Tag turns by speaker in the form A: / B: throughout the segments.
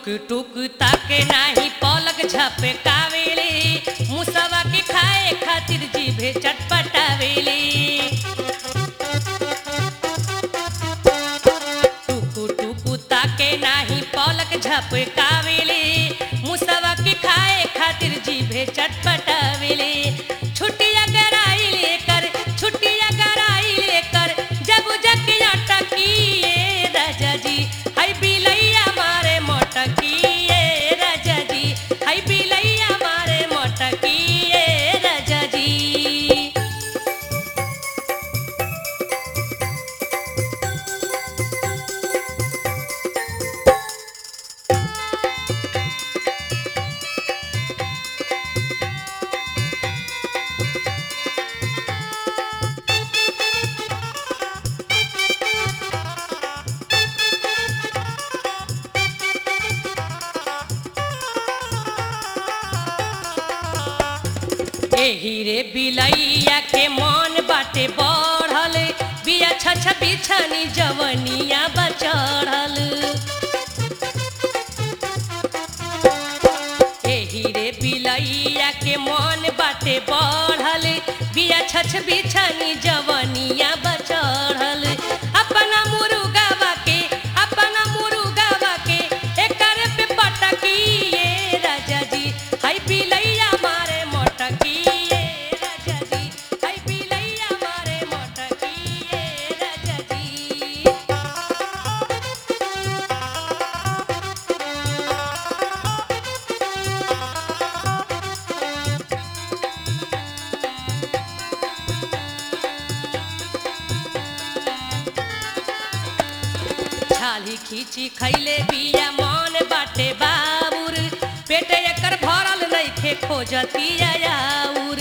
A: टुक टुक ताके नाही पलक झपकावेले मुसवा के खाए खातिर जीभे चटपटावेले टुकु टुकु ताके नाही पलक झपकावेले मुसवा के खाए खातिर जीभे चटपटावेले छुट्टिया कराई लेकर छुट्टिया कराई लेकर जब जकिया टकिए राजा जी हाय बिलैया मारे मोटकिए राजा जी हाय बिलैया मारे मोटकिए राजा जी एही रे बिलैया के मन बाटे बढ़ल बिया छछ बिछनी जवनिया बचढ़ल एही रे बिलैया के मन बाटे बढ़ल बिया छछ बिछनी जवनिया बचढ़ल अपना मुरुगावा के अपना मुरुगावा के एकर पे पटकिए राजा जी हाय बिलैया मारे मोटकिए राजा जी हाय बिलैया मारे मोटकिए राजा जी छाली खींची खैले बिया मन बाटे बाबुर पेट एकर भरल नइखे खोजतिया आउर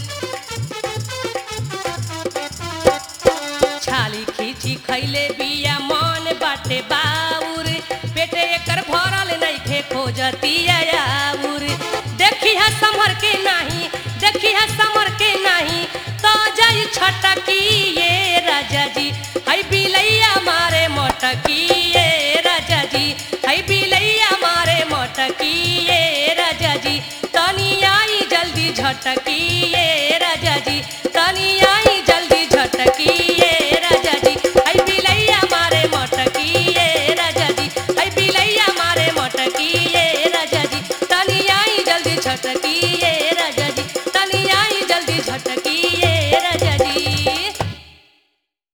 A: छाली खींची खैले बिया मन बाटे बाउर पेट एकर भरल नइखे खोजतिया आउर देखी है समर के नाही देखी है समर के नाही तो जाई छटकिए राजा जी हाय बिलैया मारे मोटकिए राजा जी हाय बिलैया मारे मोटकिए राजा जी तनी आई जल्दी झटकिए राजा जी तनी आई जल्दी झटकिए राजा जी हाय बिलैया मारे मोटकिए राजा जी हाय बिलैया मारे मोटकिए राजा जी तनी आई जल्दी झटकिए